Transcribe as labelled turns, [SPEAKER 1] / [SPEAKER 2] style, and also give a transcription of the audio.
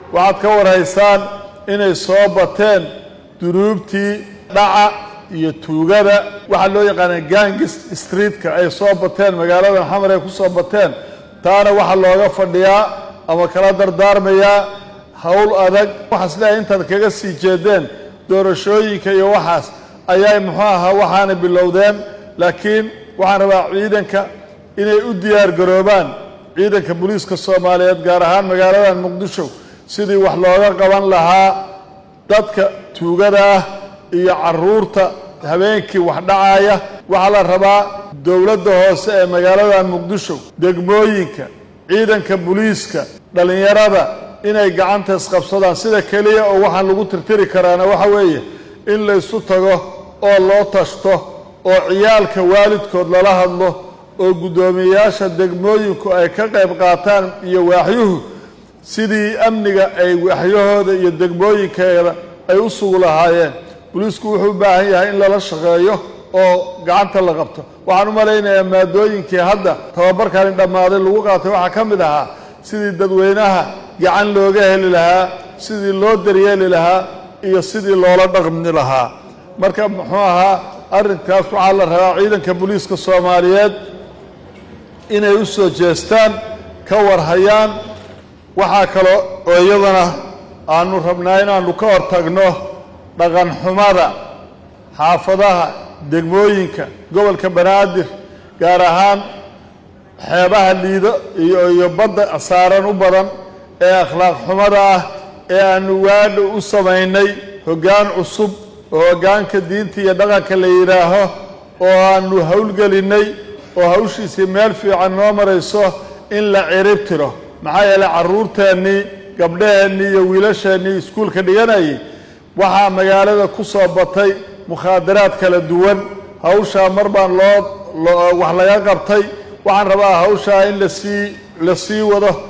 [SPEAKER 1] waxaad ka warhaysaan inay soo bateen dunuubtii dhaca iyo tuugada waxaa loo yaqaana gangis streetka ay soo bateen magaalada xamar ay ku soo bateen taana waxaa looga fadhiyaa ama kala dardaarmayaa howl adag waxaas leeyahay intaad kaga sii jeedeen doorashooyinka iyo waxaas ayay muxuu ahaa waxaana bilowdeen laakiin waxaan rabaa ciidanka inay u diyaar garoobaan ciidanka booliiska soomaaliyeed gaar ahaan magaalada muqdisho sidii wax looga qaban lahaa dadka tuugada ah iyo caruurta habeenkii wax dhacaaya waxaa la rabaa dowladda hoose ee magaalada muqdisho degmooyinka ciidanka booliiska dhallinyarada inay gacanta isqabsadaan sida keliya oo waxaan lagu tirtiri karaana waxa weeye in laysu tago oo loo tashto oo ciyaalka waalidkood lala hadlo oo guddoomiyeyaasha degmooyinku ay ka qayb qaataan iyo waaxyuhu sidii amniga ay waaxyahooda iyo degmooyinkeeda ay u sugu lahaayeen booliisku wuxuu u baahan yahay in lala shaqeeyo oo gacanta la qabto waxaan u malaynayaa maadooyinkii hadda tababarkani dhammaaday lagu qaatay waxaa ka mid ahaa sidii dadweynaha gacan looga heli lahaa sidii loo daryeeli lahaa iyo sidii loola dhaqmi lahaa marka muxuu ahaa arrinkaas waxaa la rabaa ciidanka booliiska soomaaliyeed inay u soo jeestaan ka warhayaan waxaa kaloo oo iyadana aanu rabnaa inaanu ka hortagno dhaqan xumada xaafadaha degmooyinka gobolka banaadir gaar ahaan xeebaha liido iyo iyo badda saaran u badan ee akhlaaq xumada ah ee aanu waadha u samaynay hoggaan cusub oo hoggaanka diinta iyo dhaqanka la yidhaaho oo aanu howlgelinnay oo hawshiisii meel fiican noo marayso in la cirib tiro maxaa yeelay carruurteennii gabdhaheennii iyo wiilasheennii iskuulka dhiganayay waxaa magaalada ku soo batay mukhaadaraad kala duwan hawshaa mar baan loo wax laga qabtay waxaan rabaa hawshaa in lasii la sii wado